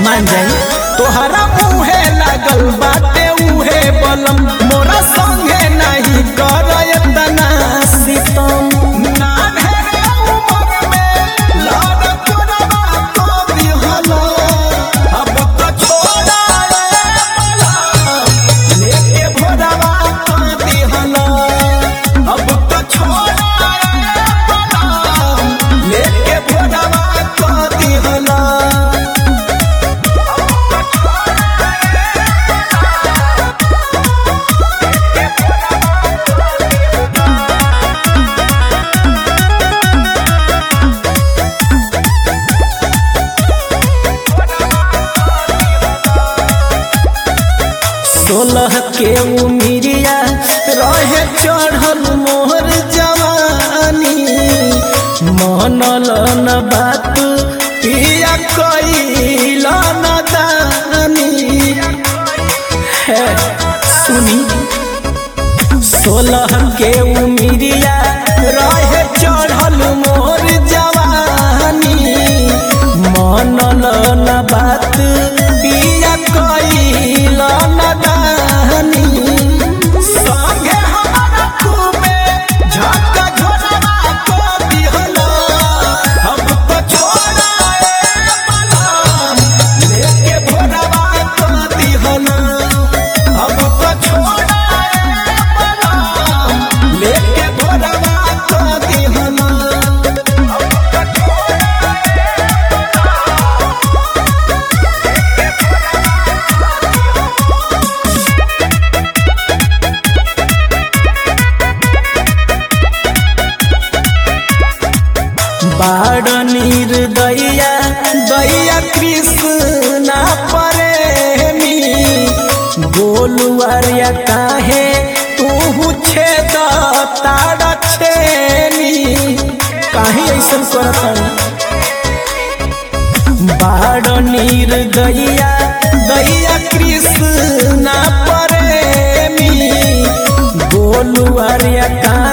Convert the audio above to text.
मान जाई तोहरा मुहे लागल बाटे उहे बलम मोरा संगे नहीं कर एतना सितम ना ढेरे उमर में लाड तोरवा को दिहलो अब तो छोड़ा रे बला लेके भोरवा को दिहलो अब तो छोड़ा रे बला लेके भोरवा को दिहलो सोलह के उमिरिया रहे चढ़ल मोहर जवानी मनल न बात पिया कैल न दानी है सुनी सोलह के उमिरिया रहे चढ़ल मोर जवानी मनल न बात पिया कैल न दानी संगे हमारा खूबे झटका झोरवा को दिहलो हम तो छोड़ा रे बलम लेके भोरवा को दिहलो हम तो छोड़ा रे बलम लेके भोरवा को दिहलो बाड़ नीर दैया दैया कृष्णा प्रेमी गोलुआरिया काहे तू छेद तारा छेनी काहे ऐसन करत बाड़ नीर दैया दैया कृष्णा प्रेमी गोलुआरिया काहे